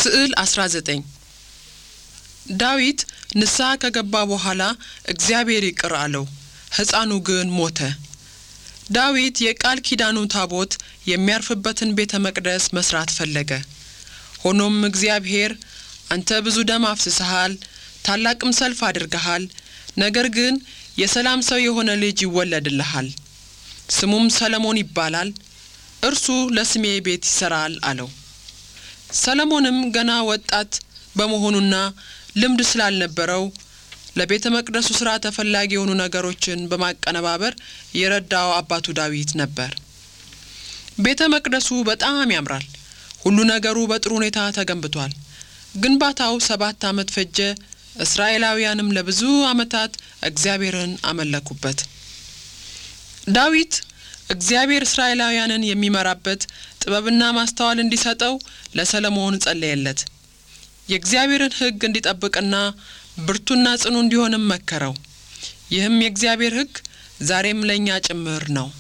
ስዕል 19 ዳዊት ንስሐ ከገባ በኋላ እግዚአብሔር ይቅር አለው፣ ሕፃኑ ግን ሞተ። ዳዊት የቃል ኪዳኑ ታቦት የሚያርፍበትን ቤተ መቅደስ መስራት ፈለገ። ሆኖም እግዚአብሔር አንተ ብዙ ደም አፍስሰሃል፣ ታላቅም ሰልፍ አድርገሃል፣ ነገር ግን የሰላም ሰው የሆነ ልጅ ይወለድልሃል፣ ስሙም ሰለሞን ይባላል፣ እርሱ ለስሜ ቤት ይሠራል አለው። ሰለሞንም ገና ወጣት በመሆኑና ልምድ ስላልነበረው ለቤተ መቅደሱ ሥራ ተፈላጊ የሆኑ ነገሮችን በማቀነባበር የረዳው አባቱ ዳዊት ነበር። ቤተ መቅደሱ በጣም ያምራል። ሁሉ ነገሩ በጥሩ ሁኔታ ተገንብቷል። ግንባታው ሰባት ዓመት ፈጀ። እስራኤላውያንም ለብዙ ዓመታት እግዚአብሔርን አመለኩበት። ዳዊት እግዚአብሔር እስራኤላውያንን የሚመራበት ጥበብና ማስተዋል እንዲሰጠው ለሰለሞን ጸለየለት። የእግዚአብሔርን ሕግ እንዲጠብቅና ብርቱና ጽኑ እንዲሆንም መከረው። ይህም የእግዚአብሔር ሕግ ዛሬም ለእኛ ጭምር ነው።